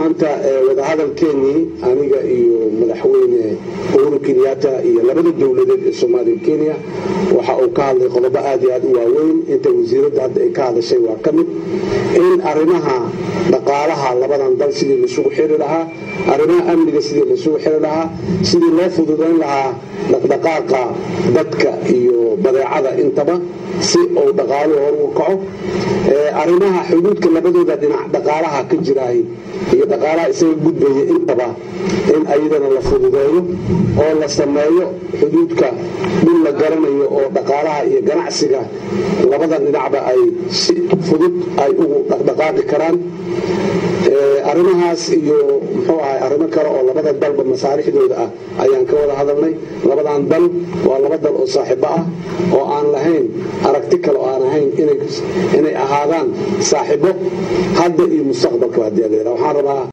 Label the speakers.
Speaker 1: maanta wadahadalkeenii aniga iyo madaxweyne uhuru kenyatta iyo labada dowladeed ee soomaaliya kenya waxa uu ka hadlay qodobo aad iyo aad u waaweyn inta wasiiradda hadda ay ka hadashay waa ka mid in arrimaha dhaqaalaha labadan dal sidii laisugu xiri lahaa arrimaha amniga sidii laisugu xiri lahaa sidii loo fududayn lahaa dhaqdhaqaaqa dadka iyo badeecada intaba si uu dhaqaaluhu hor u kaco arrimaha xuduudka labadooda dhinac dhaqaalaha ka jiraay iyo dhaqaalaha isaga gudbaya intaba in ayadana la fududeeyo oo la sameeyo xuduudka dhul la garanayo oo dhaqaalaha iyo ganacsiga labada dhinacba ay si fudud ay ugu dhaqdhaqaaqi karaan arrimahaas iyo muxuu ahay arrimo kale oo labada dalba masaalixdooda ah ayaan ka wada hadalnay labadan dal waa laba dal oo saaxiibo ah oo aan lahayn aragti kale oo aan ahayn inay ahaadaan saaxiibo hadda iyo mustaqbalka hadii la yidhaha waxaan rabaa